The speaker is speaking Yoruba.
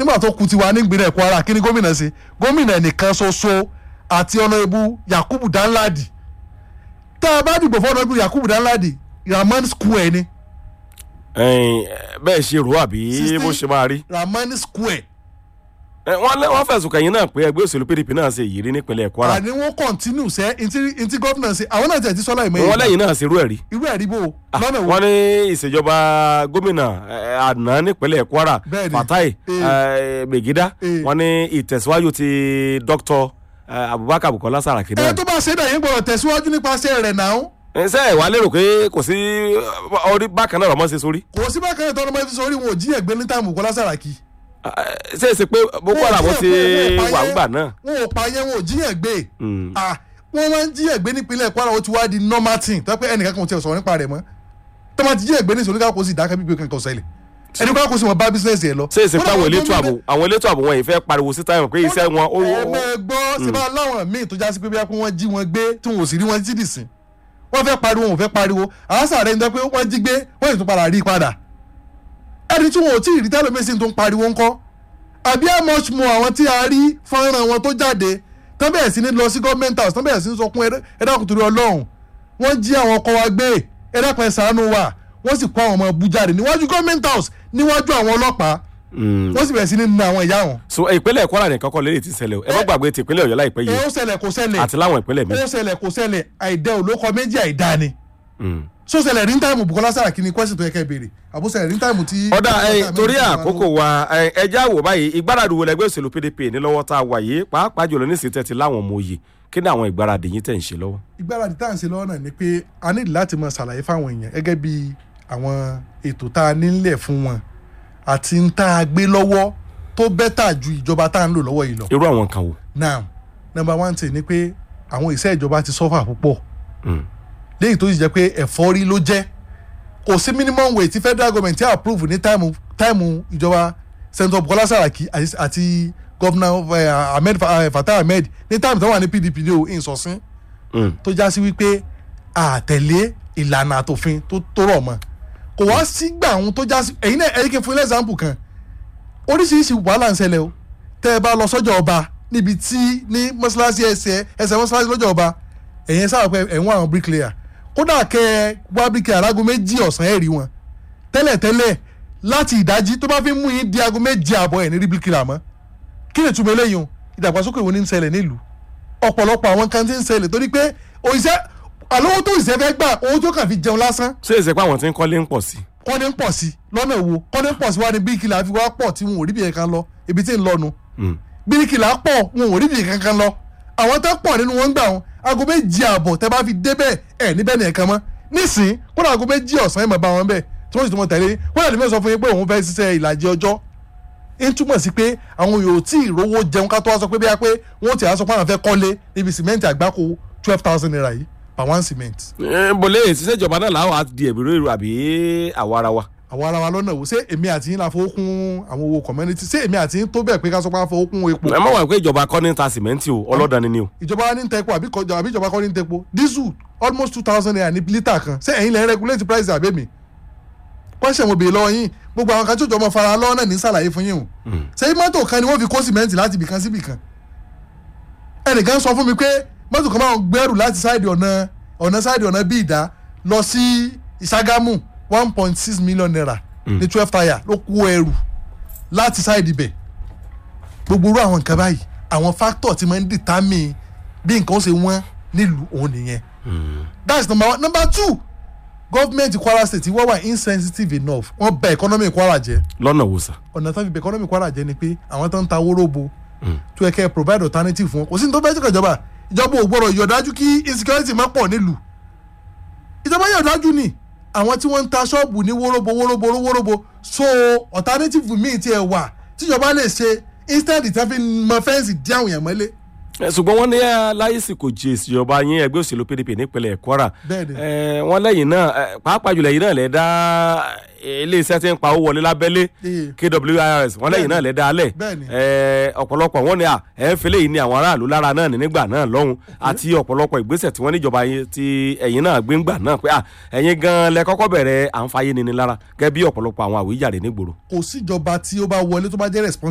nígbà tó kù tiwa nígbìnrin Kwara kí ni gómìnà ṣe gómìnà nìkan ṣoṣo àti ọ̀nàbù Yakubu Danladi tá a bá dìbò fún ọ̀nàbù Yakubu Danladi Rahman Square ni ẹ̀yin, bẹ́ẹ̀ ṣe rò àbí Sixty- bó ṣe máa rí. Rahman Square Ẹ, wọ́n lé- wọ́n fẹ̀sùn kàn yín náà pé ẹgbẹ́ òṣèlú PDP náà ṣe ìyírí nípínlẹ̀ Kwara àní wọn kọ́ntínú sẹ́ ntí ntí gómìnà ṣe àwọn náà tẹ̀ ti sọ́lá ìmọ̀ wọ́n lẹ́yìn náà ṣerú ẹ̀rí. irú ẹ̀rí bò lọ́nà wo wọ́n ní ìṣèjọba gómìnà ẹ, àná nípínlẹ̀ Kwara Bẹ́ẹ̀ni. Fatai Eh. ẹ, Megida Eh. wọ́n ní ìtẹ̀síwájú ti Dr. ẹ, Abubakar Bukola Saraki ẹ náà. tó bá ṣe dà yín gbọ́dọ̀ tẹ̀síwájú nípasẹ̀ rẹ̀ náà ẹ, ṣé ẹ wá lérò pé kò sí orí bákan náà rọmọ ṣe sórí. kò sí bákan náà tọ́nà máa fi sọ orí wọn ò jí ẹ̀gbẹ́ ní táàmù Bukola Saraki Ẹ, ṣé ẹ ṣe pé Boko Haram Wọn ò ti jí ẹ̀gbẹ́, wọn ò pa wà yẹn. ńgbà náà. wọn ò pa yẹn wọn ò jíyàn gbé Mm. Ah, wọn máa ń jíyàn gbé nípínlẹ̀ Kwara ó ti wá di normal thing tó pé ẹnìkan kan ò tiẹ̀ sọ̀rọ̀ nípa rẹ̀ mọ́ tó máa ti jíyàn gbé ní ìṣòro káàkó sì dákẹ́ bíbí kankan ṣẹlẹ̀ ẹni káàkó sì wọn bá bísíǹsì ẹ lọ. ṣé èsì pé Kódà àwọn wọn elétò ààbò gómìnà- àwọn elétò ààbò wọn yìí fẹ́ pariwo sí táyọ̀ pé iṣẹ́ wọn ó ẹ máa gbọ́ ṣe bá láwọn míì tó já sí pé bí wọ́n jí wọn gbé tí wọn ò sì rí wọn jí dìsín wọ́n fẹ́ pariwo wọn ò fẹ́ pariwo àwọn sàrẹ́ ń dẹ́ pé wọ́n jí gbé wọ́n yìí tún padà rí i padà ẹni tí wọn ò tí ì rí tẹ́lẹ̀mẹ́sì tó ń pariwo ńkọ́ àbí how much more àwọn tí a rí fọ́nrán wọn tó jáde tán bẹ̀rẹ̀ sí ní lọ sí government house tán bẹ̀rẹ̀ sí ní sọ fún ẹ̀dàkùn torí ọlọ́run wọ́n jí àwọn ọkọ wa gbé ẹ̀dàkùn ẹ̀ ṣàánú wa wọ́n sì kó àwọn ọmọ ẹbú jáde níwájú government house níwájú àwọn ọlọ́pàá wọ́n sì bẹ̀rẹ̀ sí ní na àwọn ìyá wọn. so ìpínlẹ̀ Kwara nìkan kọ́ lélẹ̀ tí ń ṣẹlẹ̀ o ẹ má gbàgbé ti ìpínlẹ̀ Ọ̀yọ́ láìpẹ́ ẹ yìí ó ṣẹlẹ̀ kò ṣẹlẹ̀ àti láwọn ìpínlẹ̀ mi. ó ṣẹlẹ̀ kò ṣẹlẹ̀ àìdẹ olókọ méjì àìdá ni so ṣẹlẹ̀ rí táìmù Bukola Saraki ni question tó yẹ kẹ́ béèrè àbó ṣẹlẹ̀ rí táìmù tí. ọ̀dà ẹ torí àkókò wa ẹ ẹ já wò báyìí ìgbáradì wo lẹgbẹ́ òṣèlú PDP ní lọ́wọ́ tá a wà yìí pàápàá jùlọ ní ìsìtẹ́ ti láwọn ọmọ òye kí ni àwọn ìgbáradì yín tẹ̀ ń ṣe lọ́wọ́. ìgbáradì tá à ń ṣe lọ́wọ́ náà ni pé a ní láti máa ṣàlàyé fáwọn èèyàn gẹ́gẹ́ bí àwọn ètò tá a nílẹ̀ fún wọn àti ń tá a gbé lọ́wọ́ tó bẹ́tà ju ìjọba tá a ń lò lọ́wọ́ yìí lọ. irú àwọn kan wo. now number one thing ni pé àwọn iṣẹ́ ìjọba ti sọ́fà púpọ̀ Mm. léyìí tó sì jẹ́ pé ẹ̀fọ́rí ló jẹ́ kò sí minimum wage tí federal government ti approve ní táìmù táìmù ìjọba senator Bukola Saraki àti- àti governor eh, Ahmed Fa- eh, Fatai Ahmed ní táìmù tó wà ní PDP ní o ìsọ̀sìn Mm. tó já sí wípé àtẹ̀lé ìlànà àtòfin tó tó rọ̀ mọ́ kò wá sígbà ohun tó já sí ẹ̀yin náà ẹ̀yin kí n fún ilé example kan oríṣiríṣi wàhálà ń ṣẹlẹ̀ o tẹ́ ẹ bá lọ sọ́jà ọba níbi tí ní mọ́ṣáláṣí ẹsẹ̀ ẹsẹ̀ mọ́ṣáláṣí lọ́jà ọba ẹ̀yin sábà pé ẹ̀ ń wá àwọn bricklayer kódà kẹ́ ẹ wá bricklayer láago méjì ọ̀sán ẹ̀ rí wọn tẹ́lẹ̀tẹ́lẹ̀ láti ìdájí tó bá fi mú yín di aago méjì àbọ̀ ẹ̀ ní rí bricklayer mọ́ kí ni ìtumọ̀ eléyìí o ìdàgbàsókè wo ni ń ṣẹlẹ̀ nílùú ọ̀pọ̀lọpọ̀ àwọn kan ti ń ṣẹlẹ̀ torí pé òṣìṣẹ́ àlówó tó ìṣẹ́ fẹ́ gbà owó tó kàn fi jẹun lásán ṣé èsì pé àwọn tí ń kọ́lé ń pọ̀ sí. kọ́ni ń pọ̀ sí lọ́nà wo kọ́ni ń pọ̀ sí wa ni bíríkìlà fi wá pọ̀ tí wọn ò rí bìí kankan lọ ibi tí ń lọ́nu Mm. bíríkìlà pọ̀ wọn ò rí bìí kankan lọ àwọn tó pọ̀ nínú wọn gbà wọn aago méjì ààbọ̀ tẹ́ bá fi débẹ̀ ẹ̀ níbẹ̀ ní ẹ̀kan mọ́ nísìn kódà aago méjì ọ̀sán ẹ̀ mọ̀ bá wọn bẹ̀ tí wọ́n sì tún mọ̀ tẹ̀lé kódà ní mẹ́sàn-án fún yín pé òun fẹ́ ṣiṣẹ́ ìlàjì ọjọ́ ń túmọ̀ sí pé àwọn yòó tí ìrówó jẹun ká tó wá sọ pé bíyà pé wọ́n ti àásọ pé àwọn fẹ́ kọ́lé níbi sìmẹ́ǹtì àgbákò twelve thousand naira yìí per one cement ẹ bọ̀lẹ́ ìṣiṣẹ́ ìjọba náà làwọn á di ẹ̀bùrú èrò àbí àwa ara wa. àwọn ara wa lọ́nà wo ṣé èmi àti yín la fowó kún àwọn owó community ṣé èmi àti yín tó bẹ́ẹ̀ pé ká sọ pé a fowó kún epo ẹ má wà pé ìjọba kọ́ ní ta sìmẹ́ǹtì o ọlọ́dani ni o. ìjọba wa ní ń tẹ epo àbí kọjá àbí ìjọba kọ́ ní ń tẹ epo diesel almost two thousand naira ní lítà kan ṣé ẹ̀yin lẹ́ ń regulate price àbẹ́ mi question mo béèrè lọ́wọ́ yín gbogbo àwọn kan tí òjò ọmọ fara lọ́wọ́ náà ní sàlàyé fún yín o ṣé mọ́tò kan ni wọ́n fi kó sìmẹ́ǹtì láti ibìkan sí ibìkan ẹnìkan sọ fún mi pé mọ́tò kan máa ń gbẹ́rù láti sáìdì ọ̀nà ọ̀nà sáìdì ọ̀nà bí ìdá lọ sí ìṣàgámù one point six million naira ní twelve tire ló kó ẹrù láti sáìdì ibẹ̀ gbogbo irú àwọn nǹkan báyìí àwọn factor tí máa ń determine bí nǹkan ó ṣe wọ́n nílùú òun nìyẹn that's number one number two government Kwara state wọ́n wà insensitive enough wọ́n bà economy Kwara jẹ́ lọ́nà wo sà. ọ̀nà tó fi bà economy Kwara jẹ́ ni pé àwọn tó ń ta wóróbo tó yẹ kẹ́ ẹ provide alternative fún wọn kò sí ní tó fẹ́ jẹ́ ìjọba ìjọba ò gbọ́dọ̀ yọ̀dájú kí insecurity má pọ̀ nílùú ìjọba yọ̀dájú ni àwọn tí wọ́n ń ta ṣọ́ọ̀bù ní wóróbo wóróbo wóróbo so alternative míì tiẹ̀ wà tíjọba lè ṣe instead tí wọ́n fi mọ fẹ́ǹsì dí àwọn èèyàn mọ́lé Ẹ, ṣùgbọ́n wọ́n ní ẹ, láyèsí kò jẹ́ ìṣèjọba yín ẹgbẹ́ òṣèlú PDP nípínlẹ̀ Kwara Bẹ́ẹ̀ni. Ẹ, wọ́n lẹ́yìn náà ẹ, pàápàá jùlọ ẹ̀yin náà lẹ́ dá iléeṣẹ́ tí ń pa owó wọlé lábẹ́lé Ee. KWIRS wọ́n lẹ́yìn náà lẹ́ dá alẹ̀ Bẹ́ẹ̀ni. Ẹ, ọ̀pọ̀lọpọ̀ wọ́n ní à ẹ̀ ń fẹ́lẹ́ yìí ní àwọn aráàlú lára náà ní nígbà náà lọ́hùn àti ọ̀pọ̀lọpọ̀ ìgbésẹ̀ tí wọ́n níjọba yín tí ẹ̀yin náà gbé ńgbà náà pé à ẹ̀yin gan lẹ kọ́kọ́ bẹ̀rẹ̀ à ń fayé nini lára gẹ́gẹ́ bí ọ̀pọ̀lọpọ̀ àwọn àwíjàre nígboro kò síjọba tí ó bá wọlé tó bá jẹ́ responsible